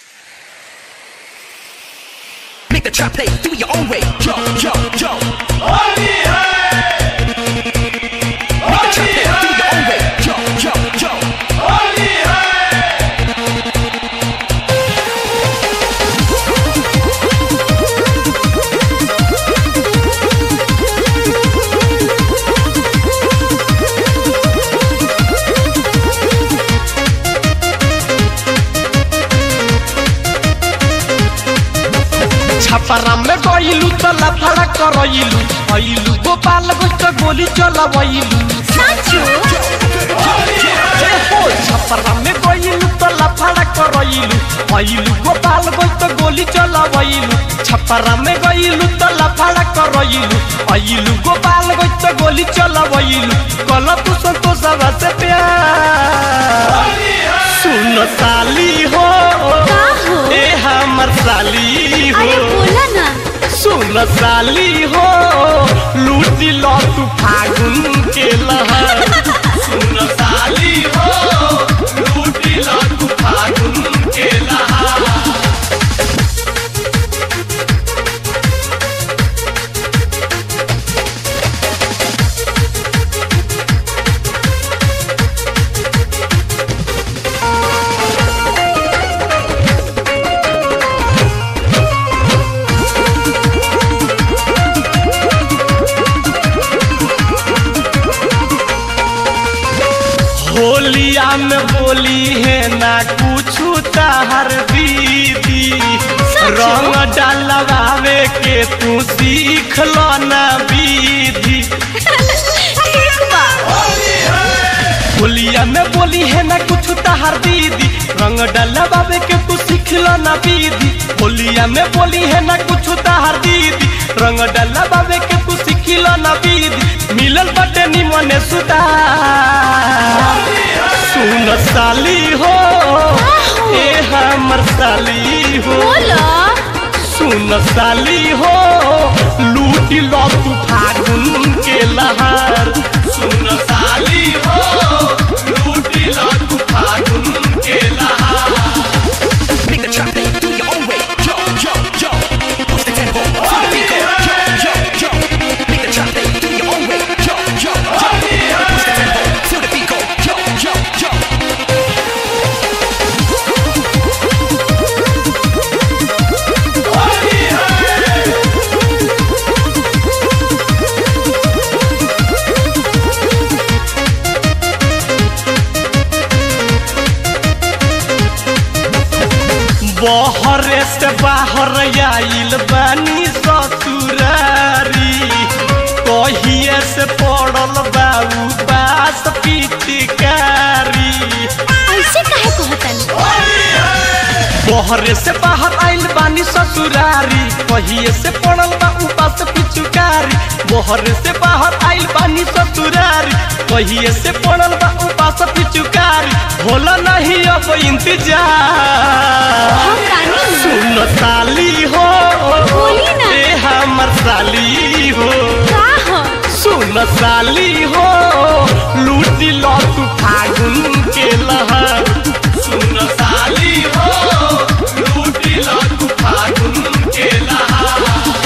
Make the trap play, do it your own way. Yo, yo, yo. Make the trap play, do it your own way. Yo, yo, yo. Chhapra में गइलू त लफड़ा करइलू अइलू गोपाल गोष्ठ गोली चलवइलू ए हो छपरा में गइलू त लफड़ा करइलू अइलू गोपाल गोष्ठ गोली चलवइलू छपरा में गइलू त लफड़ा करइलू अइलू गोपाल गोष्ठ गोली चलवइलू कल तू संतोष से प्यार सुन साली हो का हो? ए हमर साली हो अरे बोला ना सुन साली हो लूटी लो तू फागुन के लहर सुन साली हो लूटी लो तू फागुन के लहर होलिया में बोली है ना कुछ ताहर दीदी रंग डलवावे के तू सीख लो ना विधि ठीक बा होलिया में बोली है ना कुछ ताहर दीदी रंग डलवावे के तू सीख लो ना विधि होलिया में बोली है ना कुछ ताहर दीदी रंग डलवावे के तू सीख लो ना विधि मिलल बटे निमने सुता सुन साली हो ए हमर साली हो बोला सुन साली हो लूटी लो तू फागुन के लहर सुन साली हो लूटी लो तू फागुन के लहर Make the trap play, do it your own way. Yo, yo, yo. Push the tempo, feel the beat go. Yo, yo, yo. Make the trap play, do it your own way. Yo, yo, yo. Push the tempo, feel the beat go. Yo, yo, yo. बहरे से बाहर आइल बानी ससुरारी कहिए से पड़ल बाबू पास पिटकारी ऐसे काहे कहतन बहरे से बाहर आइल बानी ससुरारी कहिए से पड़ल बा उपास पिचुकारी बहरे से बाहर आइल बानी ससुरारी कहिए से पड़ल बा उपास पिचुकारी होला नहीं अब इंतजार हम रानी सुन साली हो बोली ना। ए हमर साली हो का हो सुन साली हो लूटी लो तू फागुन के लहर सुन साली हो लूटी लो तू फागुन के लहर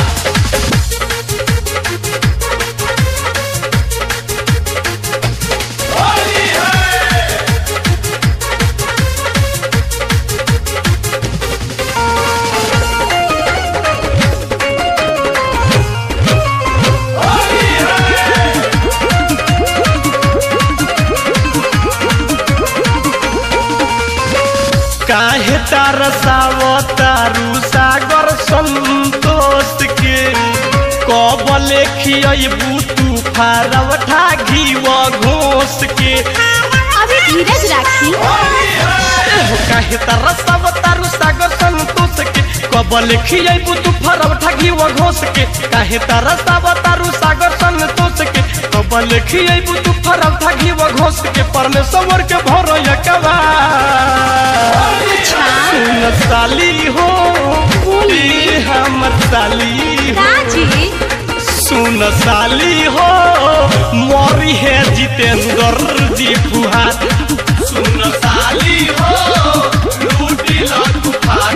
काहे तरसावो तारू सागर संतोष के कब लेखियबू तू फारव ठाघी व घोष के अभी धीरज राखी एहो काहे तरसावो तारू सागर संतोष के कब लेखियबू तू फारव ठाघी व घोष के काहे तरसावो तारू सागर संतोष के कब लेखियबू तू फारव ठाघी व घोष के परमेश्वर के भरो यकवा अच्छा सुन साली हो ए हमर साली हो राजी सुन साली हो मोरी है जितेंद्र जी फुहार सुन साली हो लूटी लो तूफान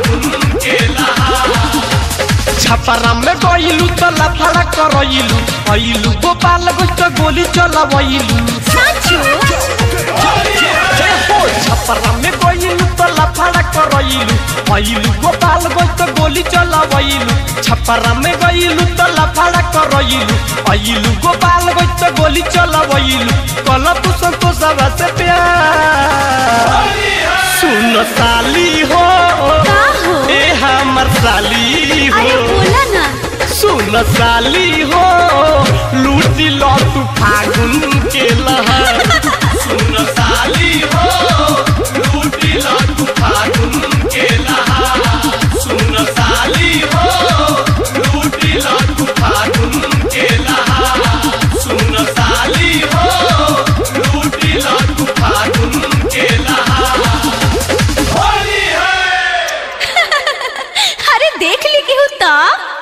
छपरा में गइलू त लफड़ा करइलू अइलू गोपाल गोष्ठ गोली चलवइलू साचो जय हो छपरा में गइलू त लफड़ा करइलू अइलू गोपाल गोष्ठ गोली चलवइलू छपरा में गइलू त लफड़ा करइलू अइलू गोपाल गोष्ठ गोली चलवइलू कल तू संतोष से प्यार सुन साली हो का हो ए हमर साली हो अरे बोला ना सुन साली हो लूटी लो तू फागुन के लहर सुन साली हो लूटी लो तू फागुन के लहर सुन साली हो लूटी लो तू फागुन के लहर सुन साली हो लूटी लो तू फागुन के लहर अरे देख ली केहू त